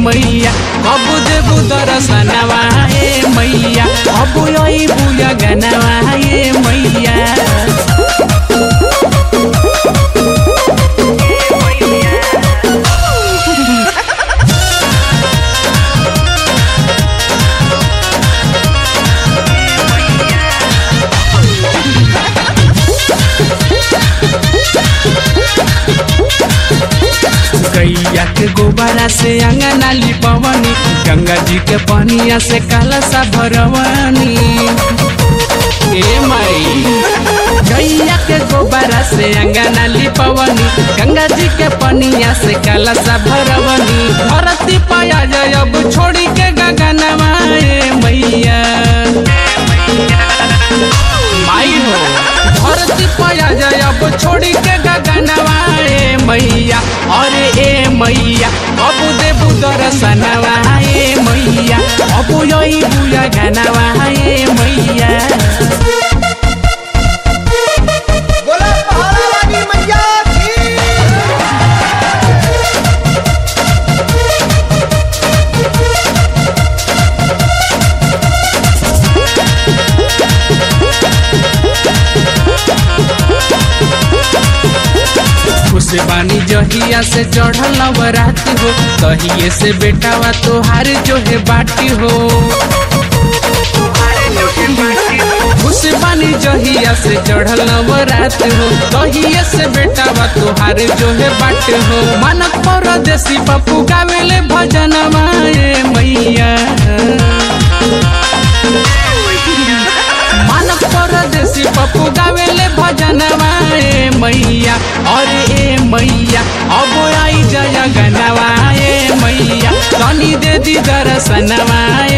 मैया अब देबू दर्शनवा ए मैया अब यही बुया गनवा ए मैया गैया के गोबरा से अंगना लिपवनी गंगा जी के पनिया से कलसा भरवनी ए माई गैया के गोबरा से अंगना लिपवनी गंगा जी के पनिया से कलसा भरवनी धरती पाया जाय अब छोड़ी के गगनवा ए मैया माई हो धरती पाया जाय अब छोड़ी के गगनवा ए मैया अरे ए मैया अब देबू दर्शनवा ए मैया अब यही बुया गनवा ए मैया बोला पहाड़ा वाली मैया की खुश बानी जहिया से चढ़ल नवरात हो तहिए से बेटावा तोहार जो है बाटी हो खुश बानी जहिया से चढ़ल नवरात हो तहिए से बेटावा तोहार जो है बाट हो मानक परदेसी पप्पू गावेले भजनवा ए मैया मानव परदेसी पप्पू गावेले भजनवा ए मैया अरे ए मैया अब आई जय गनवा ए मैया तनी दे दी दर्शनवा